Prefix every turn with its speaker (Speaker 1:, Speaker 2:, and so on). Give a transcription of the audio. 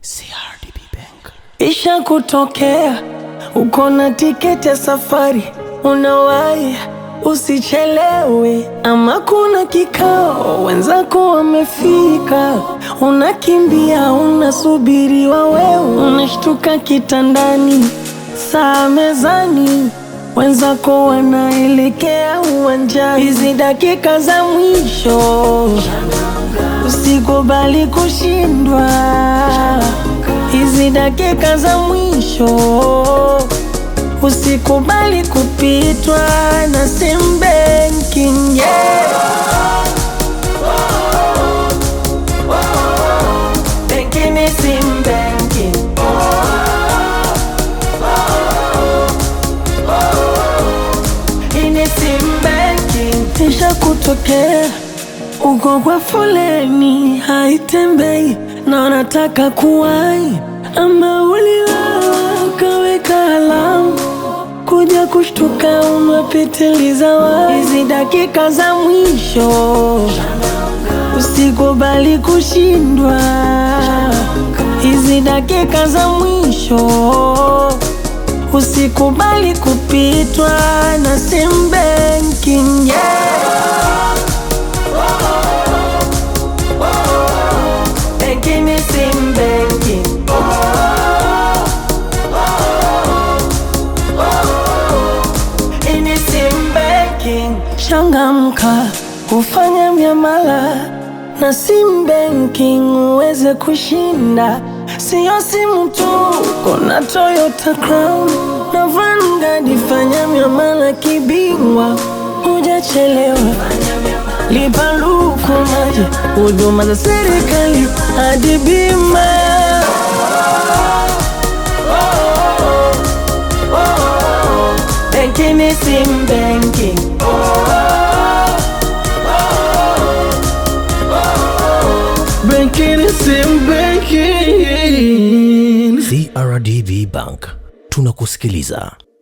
Speaker 1: CRDB Bank.
Speaker 2: Isha kutokea uko na tiketi ya safari, unawahi usichelewe, ama kuna kikao wenzako wamefika, unakimbia unasubiriwa, wewe unashtuka kitandani, saa mezani, wenzako wanaelekea uwanjani. Hizi dakika za mwisho usikubali kushindwa hizi dakika za mwisho usikubali kupitwa na sim banking yeah. Banking ni sim banking. Hii ni sim banking. Isha kutokea uko kwa foleni haitembei na unataka kuwai, ama uliwawa ukaweka alamu kuja kushtuka umepitiliza wa hizi dakika za mwisho, usikubali kushindwa hizi dakika za mwisho, usikubali kupitwa na sim banking yeah. Banking ni sim banking. Hii ni sim banking. Changamka, ufanya miamala na sim banking uweze kushinda. Siyo simu tu, kuna Toyota Crown na Vanguard. Fanya miamala kibingwa, hujachelewa. Lipa luku maji, huduma za serikali hadi bima. Banking ni sim banking. Banking ni sim banking.
Speaker 1: CRDB Bank. Tunakusikiliza.